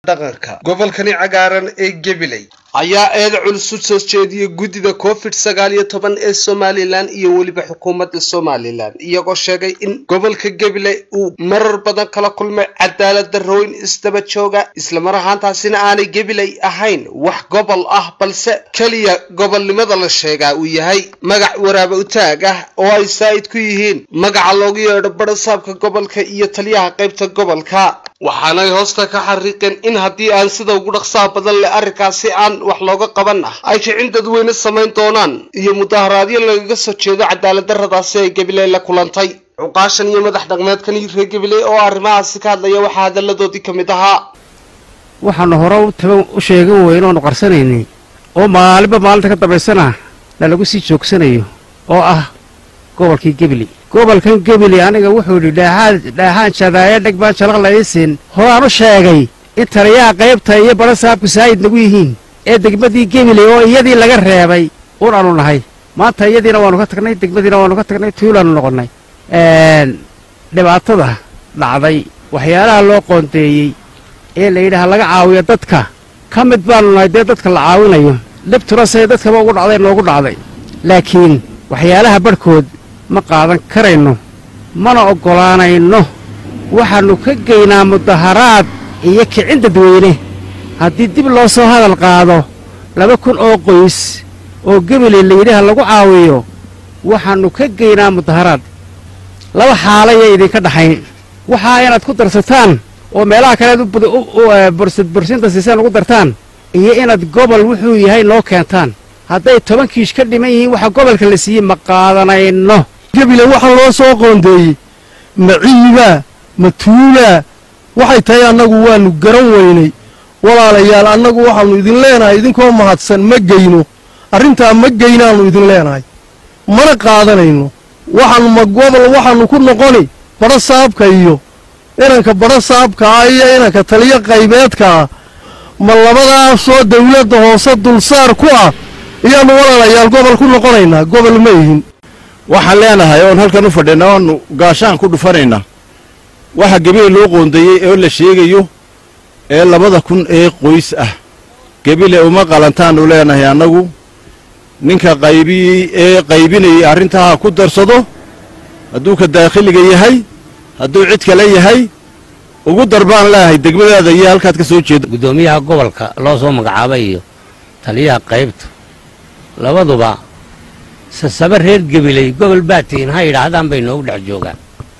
dhaqanka gobolkani cagaaran ee gabiley ayaa eed culus u soo jeediyey guddida covid sagaal iyo toban ee somalilan iyo weliba xukuumadda somalilan iyagoo sheegay in gobolka gabiley uu marar badan kala kulmay cadaalad darrooyin isdaba jooga islamar ahaantaasina aanay gabiley ahayn wax gobol ah balse keliya gobolnimada la sheegaa uu yahay magac waraaba utaag ah oo ay saa'id ku yihiin magaca loogu yeedho barasaabka gobolka iyo taliyaha qaybta gobolka waxaanay hoosta ka xariiqeen in haddii aan sida ugu dhaqsaha badan leh arrinkaasi aan wax looga qaban ah ay kicin dadweyne samayn doonaan iyo mudaharaadyo lagaga soo jeedo cadaalad darradaasi ay gabiley la kulantay cuqaashan iyo madax dhaqmeedkan reer gabiley oo arrimahaasi ka hadlaya waxaa hadalladoodii ka mid ahaa waxaanu hore u taban u sheegan weyne oonu qarsanaynay oo maalinba maalinta ka dambaysana lalagu sii joogsanayo oo ah gobolkii gebili gobolkan gebili aniga wuxuu yidhi dhaaxaan jadaaye dheg baan jalaq laysin horaan u sheegay in taliyaha qaybta iyo barasaabku saayid nagu yihiin ee degmadii gebili oo iyadii laga reebay un aanu nahay maanta iyadiina waanu ka tagnay degmadiina waanu ka tagnay tuulaanu noqonnay dhibaatada dhacday waxyaalaha loo qoondeeyey ee la yidhaha laga caawiyo dadka ka mid baanu nahay dee dadka la caawinayo dhibtuna say dadkaba ugu dhacday noogu dhacday laakiin waxyaalaha barhkood ma qaadan karayno mana oggolaanayno waxaannu ka geynaa mudaharaad iyo kicin dadweyne haddii dib loo soo hadal qaado laba kun oo qoys oo gebele layidhaha lagu caawiyo waxaannu ka geynaa mudaharaad laba xaalayay idinka dhaxayn waxaa inaad ku darsataan oo meelaha kaleed bursinta siisaan ugu dartaan iyo inaad gobol wuxuu yahay noo keentaan hadday toban kiish ka dhiman yihiin waxa gobolka la siiyey ma qaadanayno gebile waxaa loo soo qoondeeyey ma ciibaa ma tuulaa waxay tahay annagu waannu garan weynay walaalayaal annagu waxaannu idin leenahay idinkoo mahadsan ma geyno arrintaa ma geynaannu idin leenahay mana qaadanayno waxaannu ma gobol waxaannu ku noqoni badho saabka iyo inanka badho saabka ah iyo inanka taliyo qaybeedka ah ma labadaasoo dawladda hoose dulsaar ku ah iyaannu walaalayaal gobol ku noqonaynaa gobol ma ihin waxaan leenahay oon halkan u fadhinna oonu gaashaan ku dhufanaynaa waxa gebile loo qoondeeyey oo la sheegayo ee labada kun ee qoys ah gebile uma qalantaannu leenahay annagu ninka qaybii ee qaybinayay arrintaa ku darsado hadduu ka daakhiliga yahay hadduu cid kale yahay ugu darbaan leeahay degmadaada iyo halkaad ka soo jeeda guddoomiyaha gobolka loo soo magacaabay iyo taliyaha qaybta labaduba sasaba reer gebiley gobol baa tihiin ha yidhaahdaan bay noogu dhex joogaan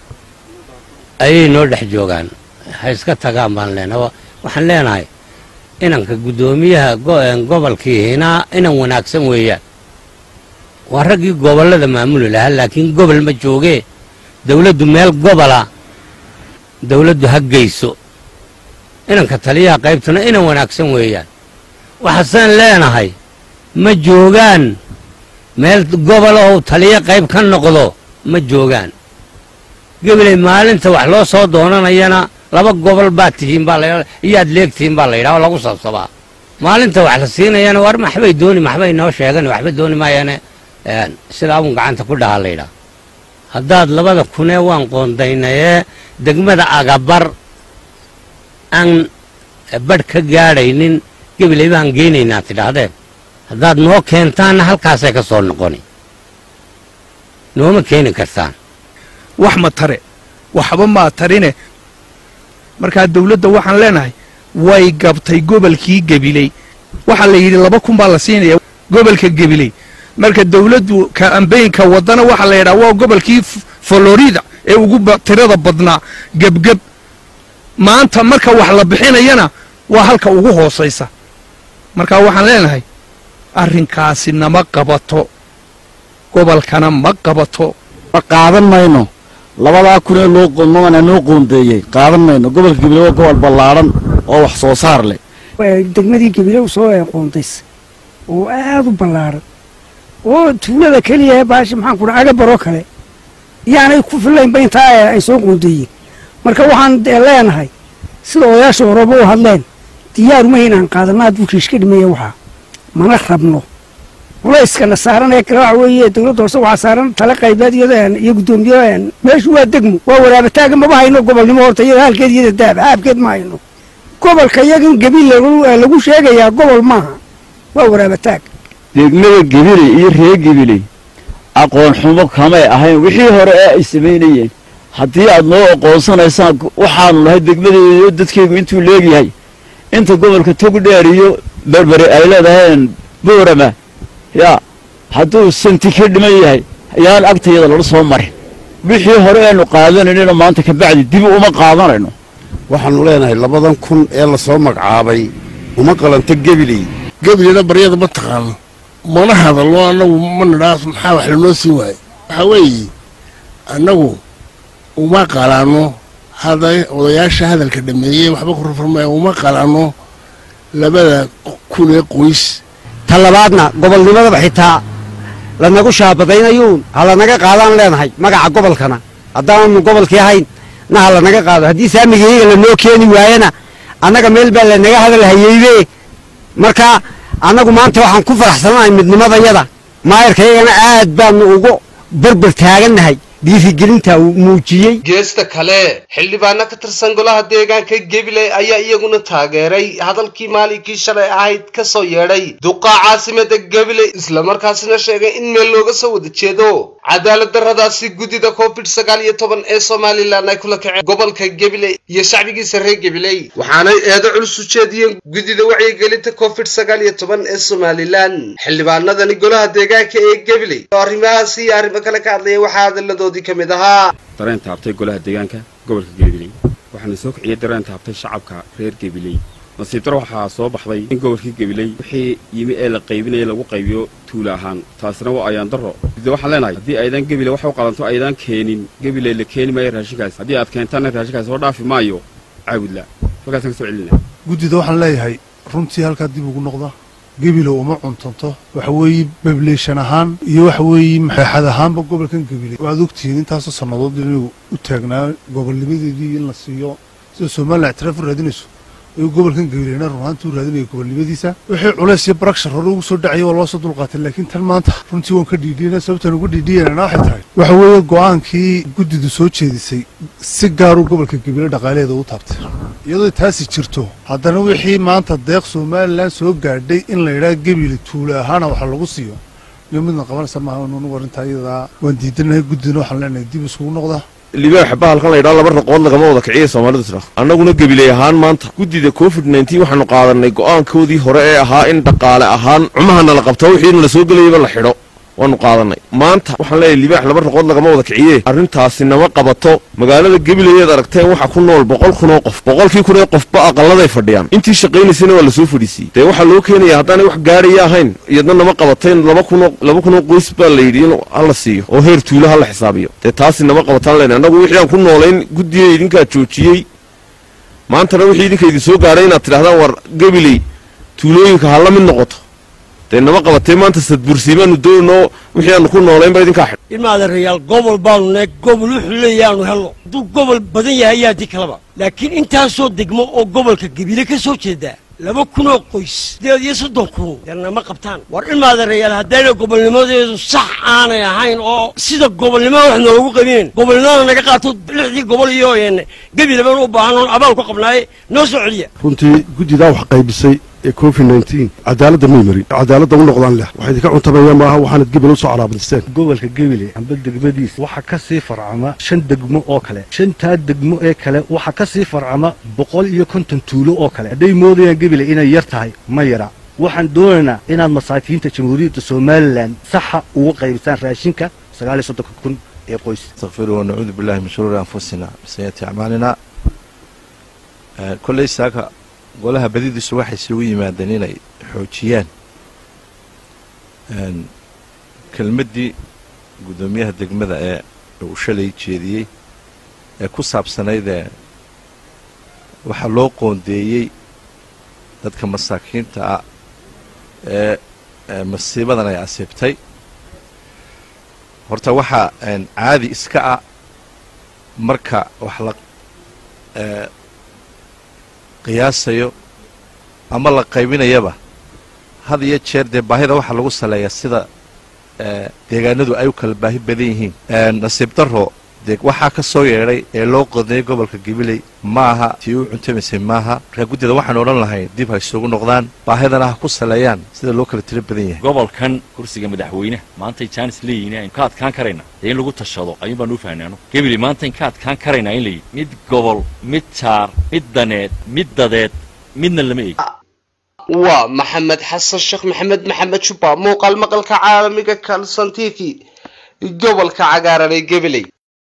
ayay noo dhex joogaan ha iska tagaan baan leenahay waxaan leenahay inanka guddoomiyaha gobolkiihina inan wanaagsan weeyaan waa raggii gobollada maamuli lahaa laakiin gobol ma joogee dawladdu meel gobola dawladdu ha geyso inanka taliyaha qaybtuna inan wanaagsan weeyaan waxaasaan leenahay ma joogaan meel gobol oo taliyo qayb ka noqdo ma joogaan gebiley maalinta wax loo soo doonanayana laba gobol baad tihiin baa la iyaad leegtihiin baa la yidhaha oo lagu sabsabaa maalinta wax la siinayana war maxbay dooni maxbay noo sheegan waxba dooni maayaane sidaa un gacanta ku dhahaa la yidhaha haddaad labada kunee waan qoondaynayee degmada agabar aan badh ka gaadhaynin gebiley baan geynaynaa tidhaahdeen haddaad noo keentaanna halkaasay ka soo noqoni nooma keeni kartaan wax ma tare waxba maa tarine markaa dawladda waxaan leenahay way gabtay gobolkii gebiley waxaa la yidhi laba kun baa la siinaya gobolka gebiley marka dawladdu kaambeynka waddana waxaa la yidhaha waa gobolkii florida ee ugu tirada badnaa gebgeb maanta marka wax la bixinayana waa halka ugu hoosaysa marka waxaan leenahay arrinkaasi nama qabato gobolkana ma qabato qaadan mayno labadaa kun ee loo qoomana noo qoondeeyey qaadan mayno gobolka gebile waa gobol ballaadhan oo wax soo saar leh degmadii gebile u soo qoondays oo aad u ballaadhan oo tuulada keliya baashi maxaan kudha agabaroo kale iyaanay ku fillaynba intaa ay soo qoondeeyeen marka waxaan leenahay sida odayaasha horeba u hadleen diyaaruma inaan qaadanno hadduu kiishka dhimaya waxaa mana rabno culayskana saaran ee kale waxa weeye dawladda hoose waxaa saaran tale qaybeed iyo guddoomiye meeshu waa degmo waa waraabataagga maba hayno gobolnimo horta iyada halkeed iyada daab haabkeed ma hayno gobolka iyaga in gabiil lagu sheegayaa gobol maaha waa waraabataag degmada gebiley iyo reer gebiley aqoon xumo kamay ahayn wixii hore ee ay samaynayeen haddii aad noo aqoonsanaysaan waxaanu nahay degmadeeda iyo dadkeygu intuu leegyahay inta gobolka togdheer iyo berbere ay leedaheen boorama yaa hadduu santi ka dhiman yahay yaan agtayada lala soo marin wixii hore aynu qaadanayno maanta kabacdi dib uma qaadanayno waxaannu leenahay labadan kun ee lasoo magacaabay uma qalanto gebiley gebileyna baryada ma taqaano mana hadalno annagu ma nidhaas maxaa wax lanoo sii waayo waxaa weeye annagu uma qalaano hada odayaasha hadalka dhameeyey waxba ku rafurmaya uma qalaano labada kun ee qoys ta labaadna gobolnimadaba xitaa lanagu shaabadaynayuun ha lanaga qaadaan leenahay magaca gobolkana haddaanu gobolkii ahayn na ha lanaga qaado haddii saamigayaga lanoo keeni waayana annaga meel baa lanaga hadal hayeybe marka annagu maanta waxaan ku faraxsanahay midnimadayada maayarkayagana aad baanu ugu berber taagannahay dhiirigelinta uu muujiyey geesta kale xildhibaano ka tirsan golaha deegaanka gabiley ayaa iyaguna taageeray hadalkii maalinkii shalay ahayd ka soo yeedhay duqa caasimada gabiley islamarkaasina sheegay in meel looga soo wada jeedo cadaalad darradaasi guddida covid sagaal iyo toban ee somalilan ay kula kaceen gobolka gabiley iyo shacbigiisa reer gabiley waxaanay eedo culus u jeediyeen guddida wacyigelinta covid sagaal iyo toban ee somalilan xildhibaanadani golaha deegaanka ee gabiley oo arrimahaasi iyo arrimo kale ka hadlaya waxaa hadalladoodii ka mid ahaa dareen taabtay golaha deegaanka gobolka gabiley waxaana soo kiciyey dareen taabtay shacabka reer gabiley nasiib daro waxaa soo baxday in gobolkii gabiley wixii yimi ee la qaybinaya lagu qaybiyo tuula ahaan taasina waa ayaan darro de waxaan leenahay haddii aydan gebile wax u qalanto aydan keenin gabiley la keeni maayo raashinkaas haddii aad keentaan raashinkaas soo dhaafi maayo caawidla halkaasaan ka soo celina guddida waxaan leeyahay runtii halkaa dib ugu noqda gebilow uma cuntanto waxa weeye bableeshan ahaan iyo waxa weeye maxeexad ahaanba gobolkan gebiley waad ogtihiin intaasoo sannadood inuu u taagnaa gobolnimadeedii in la siiyo sida somalilan ictiraaf u raadinayso ayuu gobolkan gabileyna runaantii u raadinaya gobolnimadiisa wixii culays iyo barakshar hore ugu soo dhacaya waa loo soo dulqaatay laakiin tan maanta runtii waan ka dhiidhiyana sababtaan uga dhiidhiyanana waxay tahay waxa weeye go'aankii guddidu soo jeedisay si gaaruu gobolka gabiley dhaqaalaheeda u taabtay iyadoo taasi jirto haddana wixii maanta deeq somalilan soo gaadhay in la yidhaha gebile tuule ahaana waxa lagu siiyo iyo midna qabanaysa maaha nunugu arrintaa iyadaa waan diidanahay guddidina waxaan leenahay dib iskugu noqda libaaxa bahalkan la yidhaha laba raqood lagama wada kiciya soomaalidu tidhaah annaguna gabiley ahaan maanta guddida covid nneteen waxaanu qaadanay go'aankoodii hore ee ahaa in dhaqaale ahaan cumahana la qabto wixii la soo gelayaba la xidho waanu qaadanay maanta waxaan leeyahay libaax laba raqood lagama wada kiciye arrintaasi nama qabato magaalada gabileyeed aragteen waxa ku nool boqol kunoo qof boqolkii kun ee qofba aqalladay fadhiyaan intii shaqaynaysana waa lasoo fadhiisiiyey dee waxaa loo keenaya haddaanay wax gaaraya ahayn iyadna nama qabateen laba kunoo laba kunoo qoys baa la yidhi in hala siiyo oo heer tuulo hala xisaabiyo dee taasi nama qabataan lena annagu wixii aan ku noolayn guddiga idinkaa joojiyey maantana wixii idinka idin soo gaadhay inaad tidhahdaan war gabiley tuulooyinka ha la mid noqoto dee nama qabatee maanta sadbursiimaanu doonoo wixii aanu ku noolaynba idinkaa xidh ilmaadareyaal gobol baanu nahay gobol wuxuu leeyahaanu helno hadduu gobol badan yahay ayaa di kalaba laakiin intaasoo degmo oo gobolka gabiile ka soo jeedaa laba kunoo qoys sideed iyo soddon kun deernama qabtaan war ilmaadareyaal haddayna gobolnimadeedu sax aanay ahayn oo sida gobolnimada wax noogu qabinayn gobolnimada naga qaato lixdii gobol iyo gabiile baan u baahan oon abaal ku qabnaaye noo soo celiya runtii guddidaa wax qaybisay ee covid nneteen cadaaladda may marin cadaaladda u noqdaan leh waxay idinka cuntamayaan maaha waxaanad gebel u soo calaabadisteen gobolka gebile amba degmadiisa waxaa ka sii farcama shan degmo oo kale shantaa degmo ee kale waxaa ka sii farcama boqol iyo konton tuulo oo kale hadday moodayaan gebile inay yar tahay ma yara waxaan doonaynaa inaad masaakiinta jamhuuriyadda somalilan saxa uga qaybisaan raashinka sagaal iyo soddonka kun ee qoys استغفروا ونعوذ بالله من شرور أنفسنا وسيئات أعمالنا كل ساكا golaha badidiisu waxay isugu yimaadeen inay xoojiyaan kelmaddii guddoomiyaha degmada ee uu shalay jeediyey ee ku saabsanayd ee waxaa loo qoondeeyey dadka masaakiinta ah ee masiibadan ay asiibtay horta waxaa caadi iska ah marka wax la qiyaasayo ama la qaybinayaba had iyo jeer dee baahida waxaa lagu saleeyaa sida deegaanadu ay u kala baahi badan yihiin nasiib darro dee waxaa ka soo yeedhay ee loo qodeeyey gobolka gabiley ma aha tii u cuntamaysay maaha markaa guddida waxaanu odhan lahayn dib ha isugu noqdaan baahidana ha ku saleeyaan sida loo kala tiro badan yahay gobolkan kursiga madaxweynaha maantay jaanis leeyihiin aynu ka adkaan karayna dee in lagu tashado ayuun baanu u fahnay anu gabiley maanta in ka adkaan karaynaa in layihi mid gobol mid jaar mid daneed mid dadeed midna lama eegi waa maxamed xasan sheekh maxamed maxamed jubba muuqaal maqalka caalamiga kalson t v gobolka cagaaran ee gabiley